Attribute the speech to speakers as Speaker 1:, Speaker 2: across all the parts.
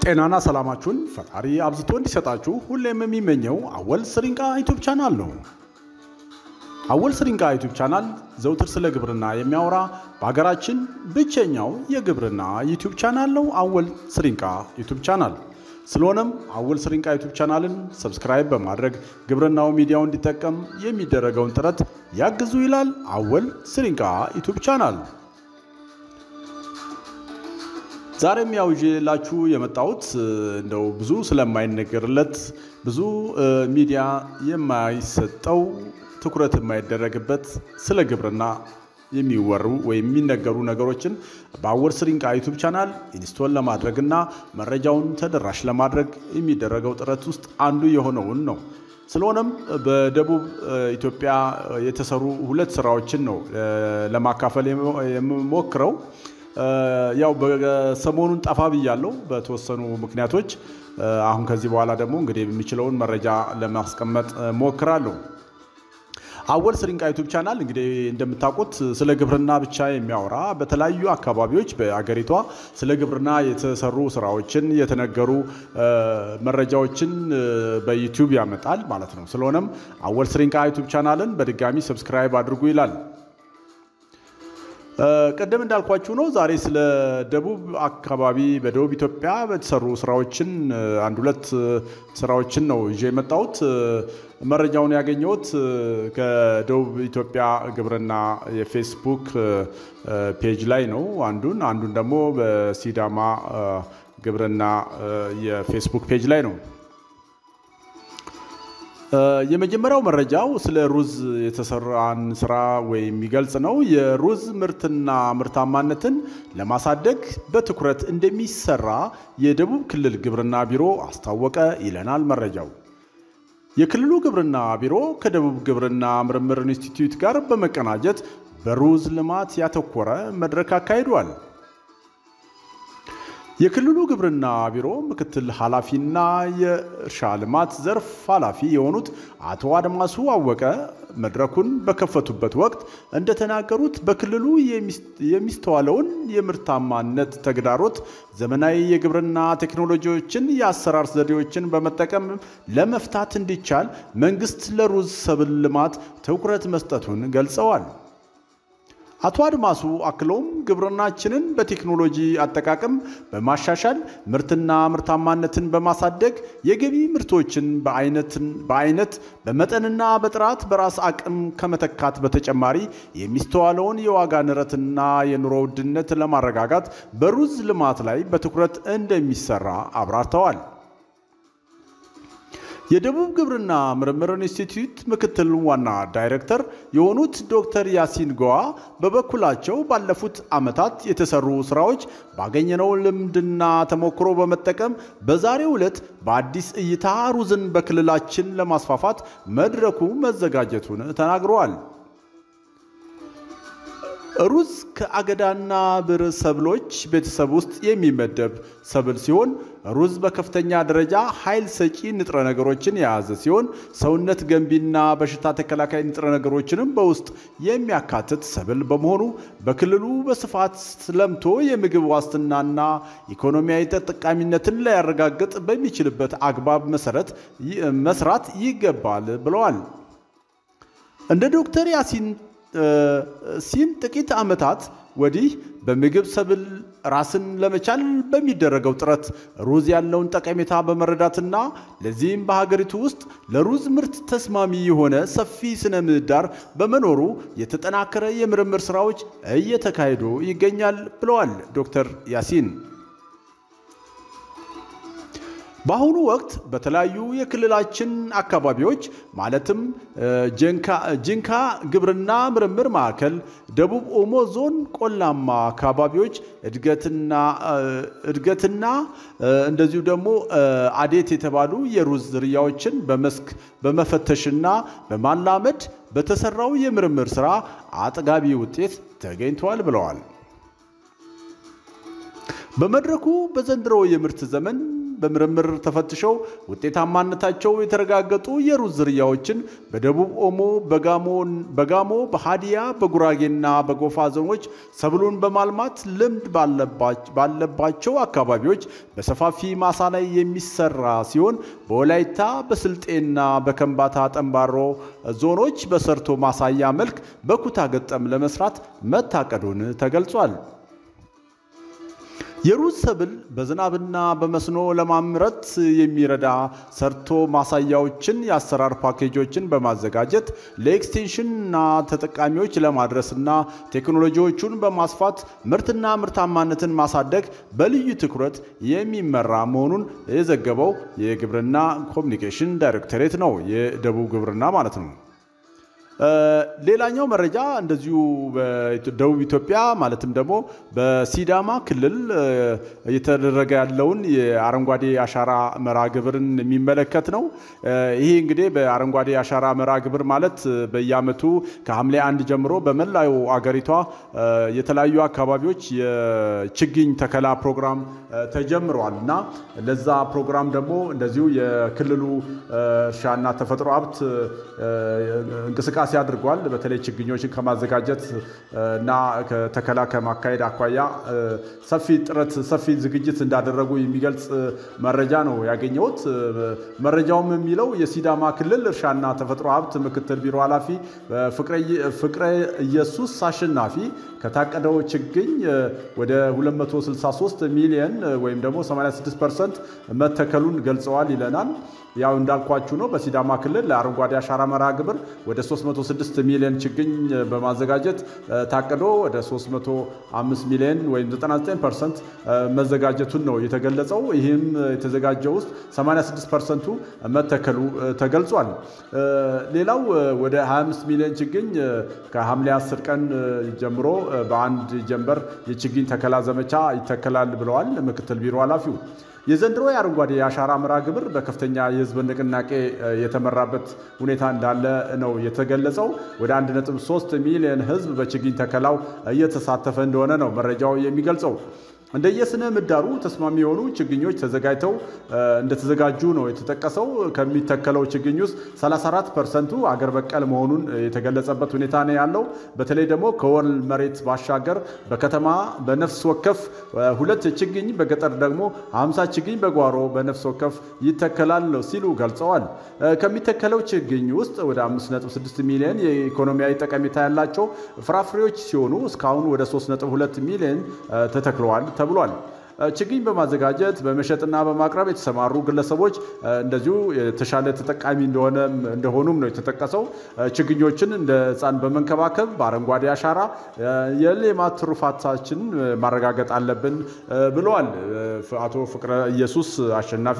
Speaker 1: ጤናና ሰላማችሁን ፈጣሪ አብዝቶ እንዲሰጣችሁ ሁሌም የሚመኘው አወል ስሪንቃ ዩቱብ ቻናል ነው። አወል ስሪንቃ ዩቱብ ቻናል ዘውትር ስለ ግብርና የሚያወራ በሀገራችን ብቸኛው የግብርና ዩቱብ ቻናል ነው። አወል ስሪንቃ ዩቱብ ቻናል ስለሆነም አወል ስሪንቃ ዩቱብ ቻናልን ሰብስክራይብ በማድረግ ግብርናው ሚዲያው እንዲጠቀም የሚደረገውን ጥረት ያግዙ ይላል አወል ስሪንቃ ዩቱብ ቻናል። ዛሬም ያው ይዤላችሁ የመጣሁት እንደው ብዙ ስለማይነገርለት ብዙ ሚዲያ የማይሰጠው ትኩረት የማይደረግበት ስለ ግብርና የሚወሩ ወይም የሚነገሩ ነገሮችን በአወል ስሪንቃ ዩቱብ ቻናል ኢንስቶል ለማድረግና መረጃውን ተደራሽ ለማድረግ የሚደረገው ጥረት ውስጥ አንዱ የሆነውን ነው። ስለሆነም በደቡብ ኢትዮጵያ የተሰሩ ሁለት ስራዎችን ነው ለማካፈል የምሞክረው። ያው ሰሞኑን ጠፋ ብያለሁ በተወሰኑ ምክንያቶች። አሁን ከዚህ በኋላ ደግሞ እንግዲህ የሚችለውን መረጃ ለማስቀመጥ ሞክራለሁ። አወል ስሪንቃ ዩቱብ ቻናል እንግዲህ እንደምታውቁት ስለ ግብርና ብቻ የሚያወራ በተለያዩ አካባቢዎች በአገሪቷ ስለ ግብርና የተሰሩ ስራዎችን የተነገሩ መረጃዎችን በዩቲዩብ ያመጣል ማለት ነው። ስለሆነም አወል ስሪንቃ ዩቱብ ቻናልን በድጋሚ ሰብስክራይብ አድርጉ ይላል። ቅድም እንዳልኳችሁ ነው። ዛሬ ስለ ደቡብ አካባቢ በደቡብ ኢትዮጵያ በተሰሩ ስራዎችን አንድ ሁለት ስራዎችን ነው ይዤ የመጣሁት። መረጃውን ያገኘሁት ከደቡብ ኢትዮጵያ ግብርና የፌስቡክ ፔጅ ላይ ነው አንዱን አንዱን ደግሞ በሲዳማ ግብርና የፌስቡክ ፔጅ ላይ ነው። የመጀመሪያው መረጃው ስለ ሩዝ የተሰራን ስራ ወይም የሚገልጽ ነው። የሩዝ ምርትና ምርታማነትን ለማሳደግ በትኩረት እንደሚሰራ የደቡብ ክልል ግብርና ቢሮ አስታወቀ ይለናል መረጃው። የክልሉ ግብርና ቢሮ ከደቡብ ግብርና ምርምር ኢንስቲትዩት ጋር በመቀናጀት በሩዝ ልማት ያተኮረ መድረክ አካሂዷል። የክልሉ ግብርና ቢሮ ምክትል ኃላፊና የእርሻ ልማት ዘርፍ ኃላፊ የሆኑት አቶ አድማሱ አወቀ መድረኩን በከፈቱበት ወቅት እንደተናገሩት በክልሉ የሚስተዋለውን የምርታማነት ተግዳሮት ዘመናዊ የግብርና ቴክኖሎጂዎችን፣ የአሰራር ዘዴዎችን በመጠቀም ለመፍታት እንዲቻል መንግስት ለሩዝ ሰብል ልማት ትኩረት መስጠቱን ገልጸዋል። አቶ አድማሱ አክለውም ግብርናችንን በቴክኖሎጂ አጠቃቀም በማሻሻል ምርትና ምርታማነትን በማሳደግ የገቢ ምርቶችን በአይነት በመጠንና በጥራት በራስ አቅም ከመተካት በተጨማሪ የሚስተዋለውን የዋጋ ንረትና የኑሮ ውድነት ለማረጋጋት በሩዝ ልማት ላይ በትኩረት እንደሚሰራ አብራርተዋል። የደቡብ ግብርና ምርምር ኢንስቲትዩት ምክትል ዋና ዳይሬክተር የሆኑት ዶክተር ያሲን ጎዋ በበኩላቸው ባለፉት ዓመታት የተሰሩ ስራዎች ባገኘነው ልምድና ተሞክሮ በመጠቀም በዛሬው ዕለት በአዲስ እይታ ሩዝን በክልላችን ለማስፋፋት መድረኩ መዘጋጀቱን ተናግረዋል። ሩዝ ከአገዳና ብር ሰብሎች ቤተሰብ ውስጥ የሚመደብ ሰብል ሲሆን ሩዝ በከፍተኛ ደረጃ ኃይል ሰጪ ንጥረ ነገሮችን የያዘ ሲሆን ሰውነት ገንቢና በሽታ ተከላካይ ንጥረ ነገሮችንም በውስጥ የሚያካትት ሰብል በመሆኑ በክልሉ በስፋት ለምቶ የምግብ ዋስትናና ኢኮኖሚያዊ ተጠቃሚነትን ሊያረጋግጥ በሚችልበት አግባብ መሰረት መስራት ይገባል ብለዋል። እንደ ዶክተር ያሲን ሲን ጥቂት ዓመታት ወዲህ በምግብ ሰብል ራስን ለመቻል በሚደረገው ጥረት ሩዝ ያለውን ጠቀሜታ በመረዳትና ለዚህም በሀገሪቱ ውስጥ ለሩዝ ምርት ተስማሚ የሆነ ሰፊ ስነ ምህዳር በመኖሩ የተጠናከረ የምርምር ስራዎች እየተካሄዱ ይገኛል ብለዋል ዶክተር ያሲን። በአሁኑ ወቅት በተለያዩ የክልላችን አካባቢዎች ማለትም ጂንካ ግብርና ምርምር ማዕከል፣ ደቡብ ኦሞ ዞን ቆላማ አካባቢዎች እድገትና እንደዚሁ ደግሞ አዴት የተባሉ የሩዝ ዝርያዎችን በመስክ በመፈተሽና በማላመድ በተሰራው የምርምር ስራ አጥጋቢ ውጤት ተገኝተዋል ብለዋል። በመድረኩ በዘንድሮ የምርት ዘመን በምርምር ተፈትሸው ውጤታማነታቸው የተረጋገጡ የሩዝ ዝርያዎችን በደቡብ ኦሞ፣ በጋሞ፣ በሃዲያ፣ በጉራጌና በጎፋ ዞኖች ሰብሉን በማልማት ልምድ ባለባቸው አካባቢዎች በሰፋፊ ማሳ ላይ የሚሰራ ሲሆን በወላይታ በስልጤና በከምባታ ጠንባሮ ዞኖች በሰርቶ ማሳያ መልክ በኩታ ገጠም ለመስራት መታቀዱን ተገልጿል። የሩዝ ሰብል በዝናብና በመስኖ ለማምረት የሚረዳ ሰርቶ ማሳያዎችን የአሰራር ፓኬጆችን በማዘጋጀት ለኤክስቴንሽንና ተጠቃሚዎች ለማድረስና ቴክኖሎጂዎቹን በማስፋት ምርትና ምርታማነትን ማሳደግ በልዩ ትኩረት የሚመራ መሆኑን የዘገበው የግብርና ኮሚኒኬሽን ዳይሬክቶሬት ነው። የደቡብ ግብርና ማለት ነው። ሌላኛው መረጃ እንደዚሁ በደቡብ ኢትዮጵያ ማለትም ደግሞ በሲዳማ ክልል እየተደረገ ያለውን የአረንጓዴ አሻራ መርሃ ግብርን የሚመለከት ነው። ይሄ እንግዲህ በአረንጓዴ አሻራ መርሃ ግብር ማለት በየዓመቱ ከሐምሌ አንድ ጀምሮ በመላው አገሪቷ የተለያዩ አካባቢዎች የችግኝ ተከላ ፕሮግራም ተጀምረዋል እና ለዛ ፕሮግራም ደግሞ እንደዚሁ የክልሉ እርሻና ተፈጥሮ ሀብት እንቅስቃሴ እንቅስቃሴ አድርጓል። በተለይ ችግኞችን ከማዘጋጀት እና ተከላ ከማካሄድ አኳያ ሰፊ ጥረት፣ ሰፊ ዝግጅት እንዳደረጉ የሚገልጽ መረጃ ነው ያገኘሁት። መረጃውም የሚለው የሲዳማ ክልል እርሻና ተፈጥሮ ሀብት ምክትል ቢሮ ኃላፊ ፍቅረ ኢየሱስ አሸናፊ ከታቀደው ችግኝ ወደ 263 ሚሊየን ወይም ደግሞ 86 ፐርሰንት መተከሉን ገልጸዋል ይለናል። ያው እንዳልኳችሁ ነው። በሲዳማ ክልል ለአረንጓዴ አሻራ መርሃ ግብር ወደ 306 ሚሊዮን ችግኝ በማዘጋጀት ታቅዶ ወደ 305 ሚሊዮን ወይም 99 ፐርሰንት መዘጋጀቱን ነው የተገለጸው። ይህም የተዘጋጀው ውስጥ 86 ፐርሰንቱ መተከሉ ተገልጿል። ሌላው ወደ 25 ሚሊዮን ችግኝ ከሐምሌ 10 ቀን ጀምሮ በአንድ ጀንበር የችግኝ ተከላ ዘመቻ ይተከላል ብለዋል ምክትል ቢሮ ኃላፊው። የዘንድሮ የአረንጓዴ የአሻራ መርሃ ግብር በከፍተኛ የሕዝብ ንቅናቄ የተመራበት ሁኔታ እንዳለ ነው የተገለጸው። ወደ 1.3 ሚሊዮን ሕዝብ በችግኝ ተከላው እየተሳተፈ እንደሆነ ነው መረጃው የሚገልጸው። እንደየስነ ምህዳሩ ተስማሚ የሆኑ ችግኞች ተዘጋጅተው እንደተዘጋጁ ነው የተጠቀሰው። ከሚተከለው ችግኝ ውስጥ 34 ፐርሰንቱ አገር በቀል መሆኑን የተገለጸበት ሁኔታ ነው ያለው። በተለይ ደግሞ ከወል መሬት ባሻገር በከተማ በነፍስ ወከፍ ሁለት ችግኝ፣ በገጠር ደግሞ 50 ችግኝ በጓሮ በነፍስ ወከፍ ይተከላል ሲሉ ገልጸዋል። ከሚተከለው ችግኝ ውስጥ ወደ 5.6 ሚሊዮን የኢኮኖሚያዊ ጠቀሜታ ያላቸው ፍራፍሬዎች ሲሆኑ እስካሁን ወደ 3.2 ሚሊዮን ተተክለዋል ተብሏል። ችግኝ በማዘጋጀት በመሸጥና በማቅረብ የተሰማሩ ግለሰቦች እንደዚሁ የተሻለ ተጠቃሚ እንደሆኑም ነው የተጠቀሰው። ችግኞችን እንደ ሕፃን በመንከባከብ በአረንጓዴ አሻራ የሌማት ትሩፋታችን ማረጋገጥ አለብን ብለዋል አቶ ፍቅረ ኢየሱስ አሸናፊ።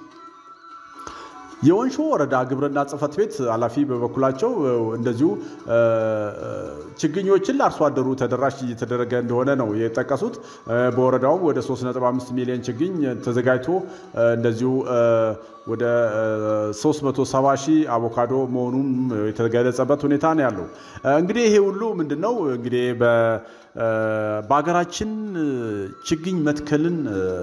Speaker 1: የወንሾ ወረዳ ግብርና ጽሕፈት ቤት ኃላፊ በበኩላቸው እንደዚሁ ችግኞችን ለአርሶ አደሩ ተደራሽ እየተደረገ እንደሆነ ነው የጠቀሱት። በወረዳውም ወደ 3.5 ሚሊዮን ችግኝ ተዘጋጅቶ እንደዚሁ ወደ 370 ሺህ አቮካዶ መሆኑም የተገለጸበት ሁኔታ ነው ያለው። እንግዲህ ይሄ ሁሉ ምንድን ነው እንግዲህ በሀገራችን ችግኝ መትከልን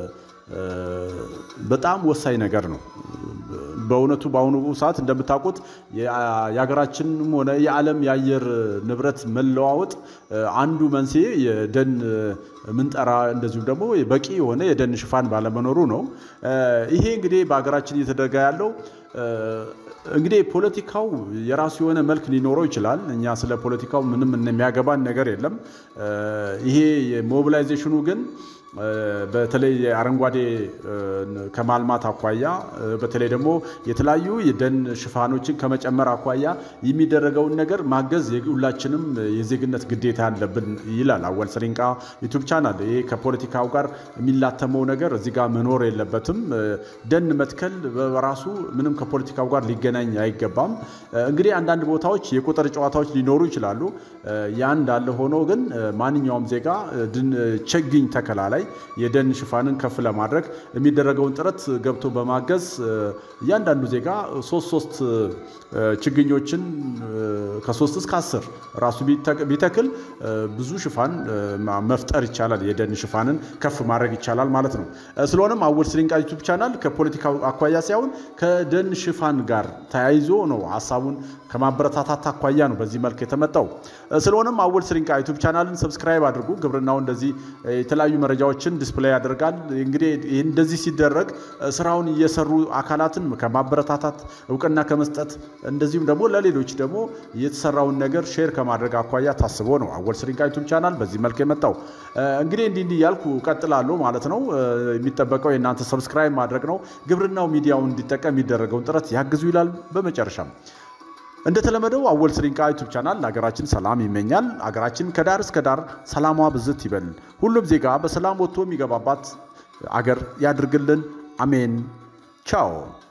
Speaker 1: በጣም ወሳኝ ነገር ነው። በእውነቱ በአሁኑ ሰዓት እንደምታውቁት የሀገራችንም ሆነ የዓለም የአየር ንብረት መለዋወጥ አንዱ መንስኤ የደን ምንጠራ እንደዚሁም ደግሞ በቂ የሆነ የደን ሽፋን ባለመኖሩ ነው። ይሄ እንግዲህ በሀገራችን እየተደረገ ያለው እንግዲህ ፖለቲካው የራሱ የሆነ መልክ ሊኖረው ይችላል። እኛ ስለ ፖለቲካው ምንም የሚያገባን ነገር የለም። ይሄ ሞቢላይዜሽኑ ግን በተለይ አረንጓዴ ከማልማት አኳያ በተለይ ደግሞ የተለያዩ የደን ሽፋኖችን ከመጨመር አኳያ የሚደረገውን ነገር ማገዝ የሁላችንም የዜግነት ግዴታ ያለብን ይላል አወል ስሪንቃ ዩቱብ ቻናል። ይሄ ከፖለቲካው ጋር የሚላተመው ነገር እዚህ ጋር መኖር የለበትም። ደን መትከል በራሱ ምንም ከፖለቲካው ጋር ሊገናኝ አይገባም። እንግዲህ አንዳንድ ቦታዎች የቁጥር ጨዋታዎች ሊኖሩ ይችላሉ። ያ እንዳለ ሆኖ ግን ማንኛውም ዜጋ ችግኝ ተከላ ላይ አጠቃላይ የደን ሽፋንን ከፍ ለማድረግ የሚደረገውን ጥረት ገብቶ በማገዝ እያንዳንዱ ዜጋ ሶስት ሶስት ችግኞችን ከሶስት እስከ አስር ራሱ ቢተክል ብዙ ሽፋን መፍጠር ይቻላል። የደን ሽፋንን ከፍ ማድረግ ይቻላል ማለት ነው። ስለሆነም አወል ስሪንቃ ዩቱብ ቻናል ከፖለቲካ አኳያ ሳይሆን ከደን ሽፋን ጋር ተያይዞ ነው ሀሳቡን ከማበረታታት አኳያ ነው በዚህ መልክ የተመጣው። ስለሆነም አወል ስሪንቃ ዩቱብ ቻናልን ሰብስክራይብ አድርጉ። ግብርናው እንደዚህ የተለያዩ መረጃዎችን ዲስፕሌይ ያደርጋል። እንግዲህ እንደዚህ ሲደረግ ስራውን እየሰሩ አካላትን ከማበረታታት እውቅና ከመስጠት እንደዚሁም ደግሞ ለሌሎች ደግሞ የተሰራውን ነገር ሼር ከማድረግ አኳያ ታስቦ ነው አወል ስሪንቃ ዩቱብ ቻናል በዚህ መልክ የመጣው። እንግዲህ እንዲህ እንዲህ እያልኩ ቀጥላለሁ ማለት ነው። የሚጠበቀው የእናንተ ሰብስክራይብ ማድረግ ነው። ግብርናው ሚዲያውን እንዲጠቀም የሚደረገውን ጥረት ያግዙ ይላል። በመጨረሻም እንደተለመደው አወል ስሪንቃ ዩቱብ ቻናል ለሀገራችን ሰላም ይመኛል። ሀገራችን ከዳር እስከ ዳር ሰላሟ ብዝት ይበል። ሁሉም ዜጋ በሰላም ወጥቶ የሚገባባት አገር ያድርግልን። አሜን። ቻው